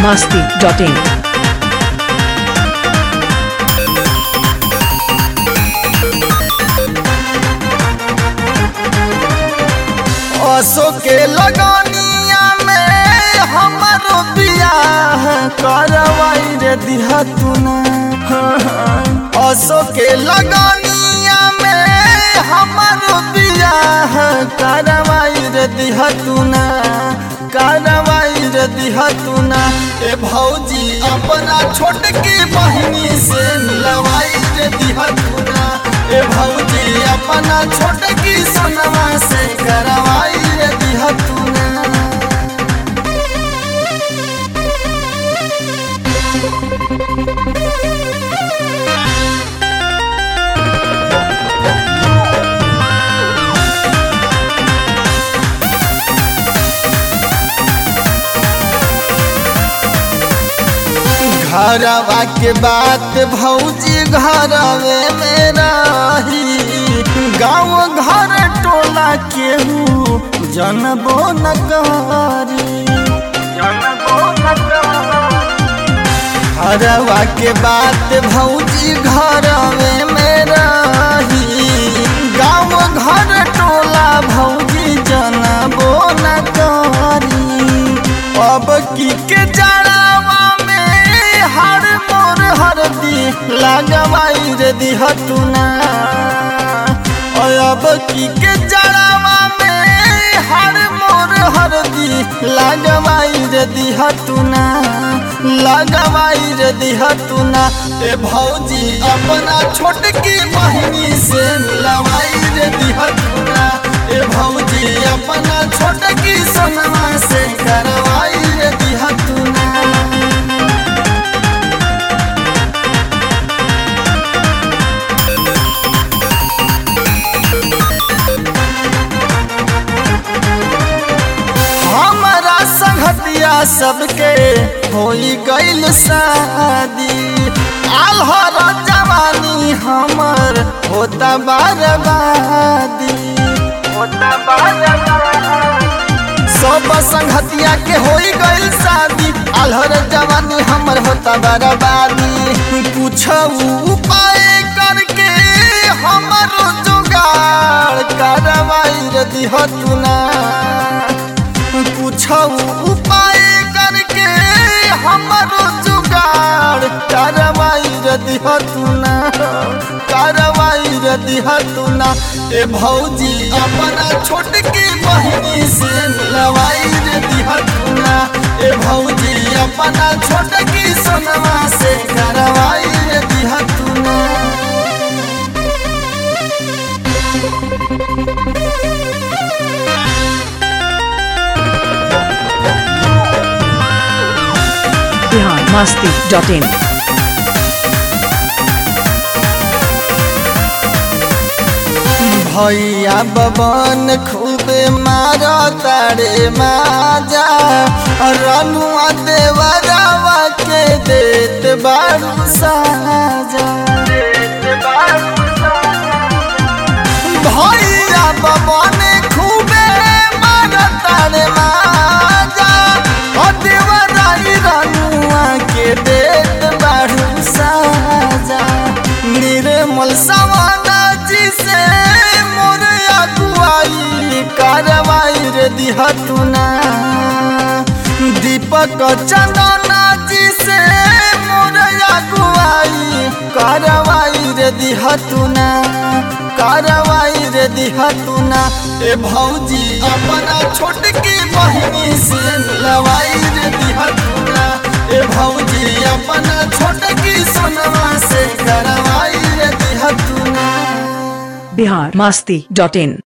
biharmasti.in असो के लगनिया में हमारो बियाह करवाई रे दिहा तू ना असो के लगनिया में हमारो बियाह करवाई रे दिहा तू ना करवाई रे दिहा तू ना ए भौजी अपना छोटकी बहिनी से मिलवाई रे दिहा तू ना ए भौजी अपना छोटकी सनवा से करवाई रे दिहा तू ना घरवा के बात भौजी घरवे में रही गाँव घर टोला केहू जनबो न करी घरवा के बात भौजी घरवे में रही गाँव घर टोला भौजी जनबो न करी अब की के जड़ावा में हर मोर हरदी लगवाई रे दिहतुना और अब की के जड़ावा में हर मोर हरदी लगवाई रे दिहतुना लगवाई रे दिहतुना ए भौजी अपना छोटकी बहिनी से मिलवाई रे दिहतुना ए भौजी अपना छोटकी सनमा से करवाई रे दिहतुना हमारा संगतिया सबके होई गइल शादी आल्हर जवानी हमर होता बर्बादी होता सब संगतिया के होई गइल शादी आल्हर जवानी हमर होता बर्बादी कुछ उपाय करके हमर जुगाड़ करवाई रे दिहतुना कुछ उपाय करके हमरो जुगाड़ करवाई रे दिहतुना करवाई रे दिहतुना ए भौजी अपना छोटकी बहिनी से मिलवाई रे दिहतुना ए भौजी अपना छोटकी सोनवा से करवाई रे दिहतुना biharmasti.in भैया बबन खूबे मार तारे माजा रनुआ देवरवा के देत बारू साजा भैया बबन खूबे मार तारे माजा देवराई रनुआ के देत बारू साजा निर्मल सवाना जी से मोर अगुआई करवाई रे दिहतुना दीपक चंदना जी से मोर अगुआई करवाई रे दिहतुना करवाई रे दिहतुना ए भौजी अपना छोटकी बहिनी से लवाई रे दिहतुना ए भौजी अपना छोटकी सोनवा से करवाई रे दिहतुना biharmasti.in